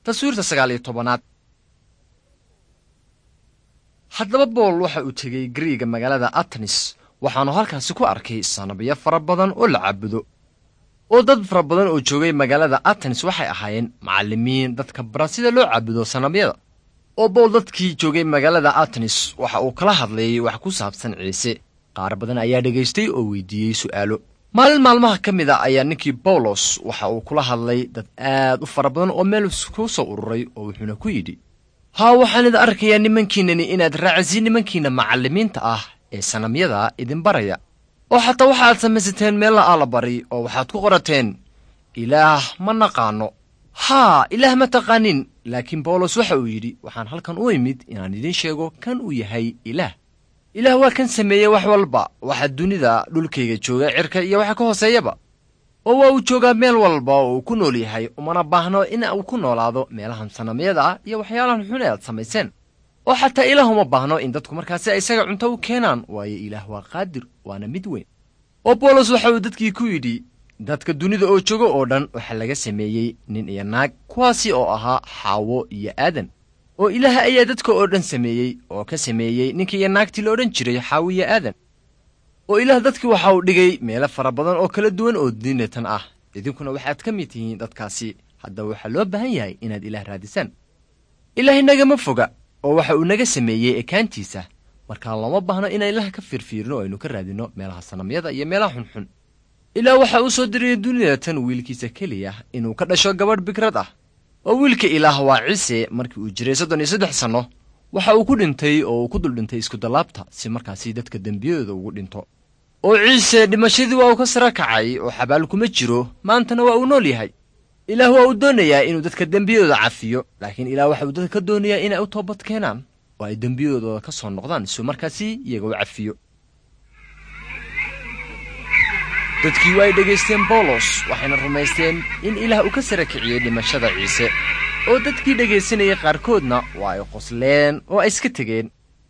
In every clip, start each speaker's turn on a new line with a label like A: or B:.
A: taswiirta sagaal iyo tobanaad haddaba bool waxa uu tegey gariiga magaalada atenis waxaanu halkaasi ku arkay sanabiyo fara badan oo la caabudo oo dad fara badan oo joogay magaalada atenis waxay ahaayeen macallimiin dadka bara sida loo caabudo sanabyada oo bool dadkii joogay magaalada atenis waxa uu kala hadlayay wax ku saabsan ciise qaar badan ayaa dhegaystay oo weydiiyey su'aalo maalin maalmaha ka mid a ayaa ninkii bawlos waxa uu kula hadlay dad aad u fara badan oo meel ku soo ururay oo wuxuuna ku yidhi haa waxaan idin arkayaa nimankiinani inaad raacisiin nimankiinna macallimiinta ah ee sanamyada idin baraya oo xataa waxaad samaysateen meella allabari oo waxaad ku qorateen ilaah ma naqaanno haa ilaah ma taqaanin laakiin bawlos waxa uu yidhi waxaan halkan u imid inaan idiin sheego kan uu yahay ilaah ilaah waa kan sameeyey wax walba waxa dunida dhulkayga jooga cirka iyo waxa ka hooseeyaba oo waa uu joogaa meel walba oo uu ku nool yahay umana baahno in uu ku noolaado meelahan sanamyada ah iyo waxyaalahan xun ee aad samayseen oo xataa ilaah uma baahno in dadku markaasi isaga cunto u keenaan waayo ilaah waa qaadir waana mid weyn oo bawlos waxa uu dadkii ku yidhi dadka dunida oo jooga oo dhan waxaa laga sameeyey nin iyo naag kuwaasi oo ahaa xaawo iyo aadan oo ilaah ayaa dadka oo dhan sameeyey oo ka sameeyey ninkii iyo naagtii la odhan jiray xaawo iyo aadan oo ilaah dadkii waxa uu dhigay meelo fara badan oo kala duwan oo diinatan ah idinkuna waxaad ka mid tihiin dadkaasi haddaba waxaa loo baahan yahay inaad ilaah raadisaan ilaah inagama foga oo waxa uu naga sameeyey ekaantiisa markaa looma baahno inaan ilaah ka fiirfiirno oo aynu ka raadinno meelaha sanamyada iyo meelaha xunxun ilaah waxa uu soo diriyey dunidatan wiilkiisa keliya inuu ka dhasho gabadh bikrad ah oo wiilka ilaah waa ciise markii uu jiray soddon iyo saddex sanno waxa uu ku dhintay oo uu ku dul dhintay iskudallaabta si markaasi dadka dembiyadooda ugu dhinto oo ciise dhimashadii waa uu ka sara kacay oo xabaal kuma jiro maantana waa uu nool yahay ilaah waa uu doonayaa inuu dadka dembiyadooda cafiyo laakiin ilaah waxa uu dadka ka doonayaa inay u toobad keenaan oo ay dembiyadooda ka soo noqdaan si markaasi iyaga u cafiyo dadkii waa ay dhegaysteen bawlos waxayna rumaysteen in ilaah uu ka sara kiciyey dhimashada ciise oo dadkii dhegaysanayay qaarkoodna waa ay qosleen oo ay iska tegeen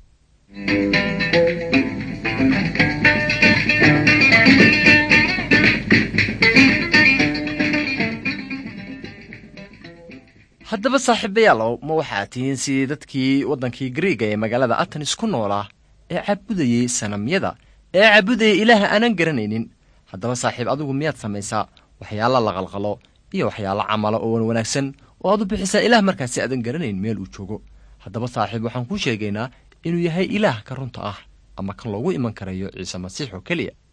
A: haddaba saaxiibayaalow ma waxaad tihiin sidii dadkii waddankii gariiga ee magaalada atenis ku noolaa ee caabudayey sanamyada ee caabudayay ilaaha aanan garanaynin haddaba saaxiib adigu miyaad samaysaa waxyaala la qalqalo iyo waxyaalo camala oo wan wanaagsan oo aad u bixisaa ilaah markaasi aadan garanayn meel uu joogo haddaba saaxiib waxaan kuu sheegaynaa inuu yahay ilaah ka runta ah ama kan loogu iman karayo ciise masiix oo keliya